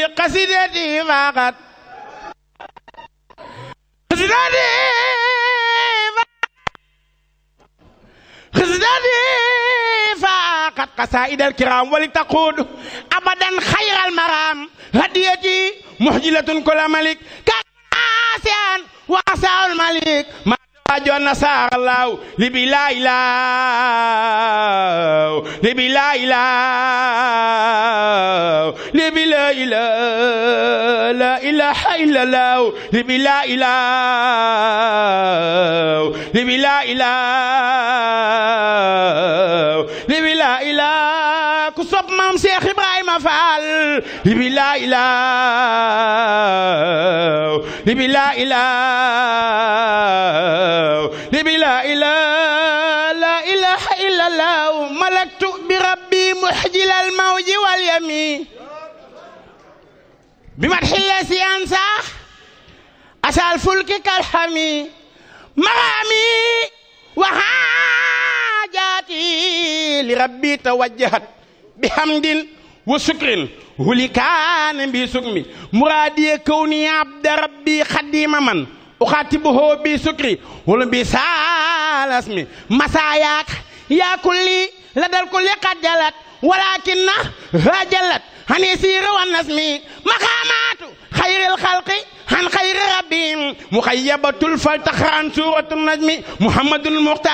قصيدتي فقط قصيدتي قصيدتي فقط قصائد الكرام ولتقود أبدا خير المرام هديتي محجلة كل ملك كاسيان وعسى الملك ما جو نصار الله لبي لا إله لبي لا إله لبي لا إله لا إله إلا الله لبي لا إله لبي لا إله لبي لا إله كسب مام شيخ إبراهيم فعل لبي لا إله لبي لا إله لبي لا إله لا إله إلا الله ملكت بربي محجل الموج واليمين بمدح الذي أنسى أسى الفلك كالحمي مرامي وحاجاتي لربي توجهت بحمد وشكر ولي كان بسكمي مرادي كوني عبد ربي خديم من أخاتبه بسكري ولم بسال اسمي مساياك يا كلي لدى الكل قد جلت ولكن هاجلت عن يسير والنسم مقامات خير الخلق عن خير ربهم مخيبة الفلتخ عن سورة النجم محمد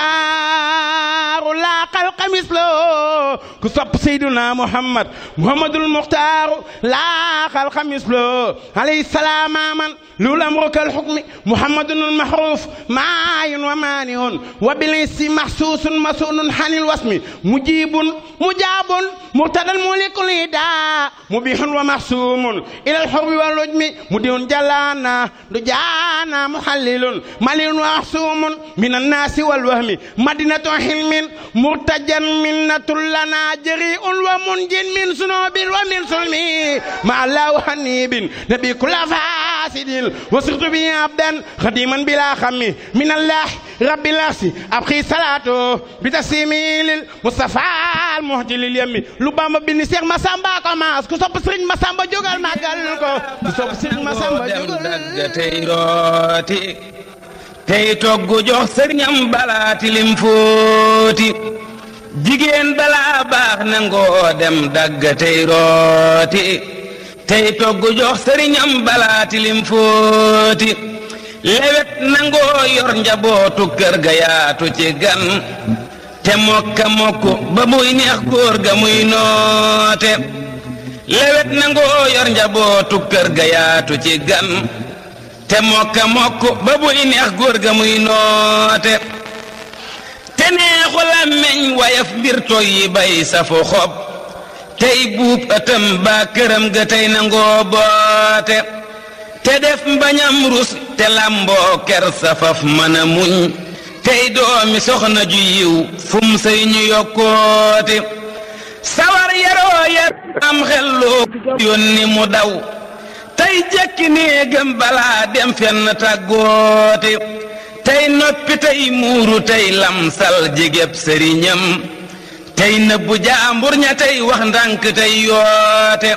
المختار لا خلق مثله كسب سيدنا محمد محمد المختار لا خلق مثله عليه السلام من لولا أمرك الحكم محمد المحروف معاي ومانع وبالإنس محسوس مسؤول عن الوسم مجيب مجاب مرتدى الملك الهدى مبيح ومحسوم إلى الحرب والرجم مدين جلانا دجانا محلل مليء ومحسوم من الناس والوهم مدينة حلم مرتجا منة لنا جريء ومنج من سنوب ومن سلم مع الله حنيب نبي كل فاسد وصرت به عبدا خديما بلا خم من الله رب العرش أبقي صلاته بتسليمي للمصطفى المهدي لليم لبام بن سيخ مسامبا كماس كسوب سرين مسامبا جوغال ماغال كو كسوب سرين مسامبا dem dagga tey rooti tey toggu jox sëriñam balaa tilim fóoti jigéen balaa baax nangoo dem dagga tey rooti tey toggu jox sëriñam balaa tilim fóoti lewet nangoo yor njabootu kër ga yaatu ci gan te mokka mokk ba muy neex góor ga muy noote lewet nangoo yor njabootu kër ga yaatu ci gan te mokka mokk ba buy neex góor ga muy noote te neexu làmmeñ wayaf mbir toy yi bay safu xob tey buub ëtëm baa këram ga tey nangoo boote te def mbañam rus te làmboo ker safaf mën a muñ tey doomi soxna ju yiw fum sëy ñu yokkoote sawar yaroo yar am xelloo yónni mu daw tey jekki néegam balaa dem fenn tàggoote tey noppi tey muuru tey lamsal jigéb sëriñam tey nëbbu jaambur ña tey wax ndànk tey yoote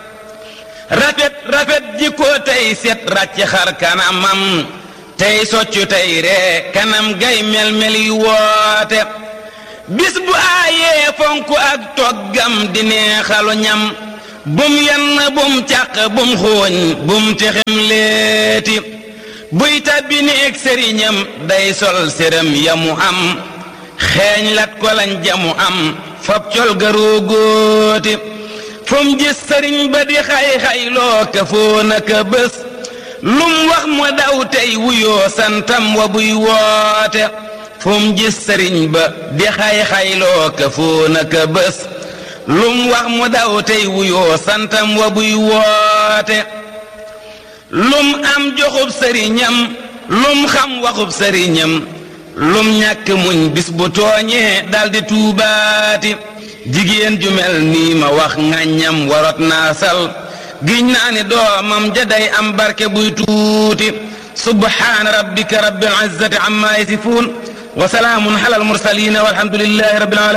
rafet rafet jikko tey set ràcc xar kanamam tey soccu tey ree kanam gay mel-mel yu woote bis bu aayee fonk ak toggam di neexalu ñam bum yenn bum càq bum xooñ bum texem leeti buy tabbi néeg sëriñam day sol séram yamu am xeeñ lat ko lañ jamu am fab col garoo góoti fum gis sëriñ ba di xay-xayloo ka foona ka bés lum wax mu daw tey wuyoo santam wa buy woote fum gis sëriñ ba di xay-xayloo ka foona ka bés lum wax mu daw tey wuyoo santam wa buy woote lum am joxub sëriñam lum xam waxub sëriñam lum ñàkk muñ bis bu tooñee daldi tuubaati jigéen ju mel nii ma wax ŋàññam warot naa sal giñ naa ni doomam ja day am barke buy tuuti subhaana rabbika rabbil izzati amma yasifuun wa salaamun ala al mursalin walhamdulillahi rabbil alamin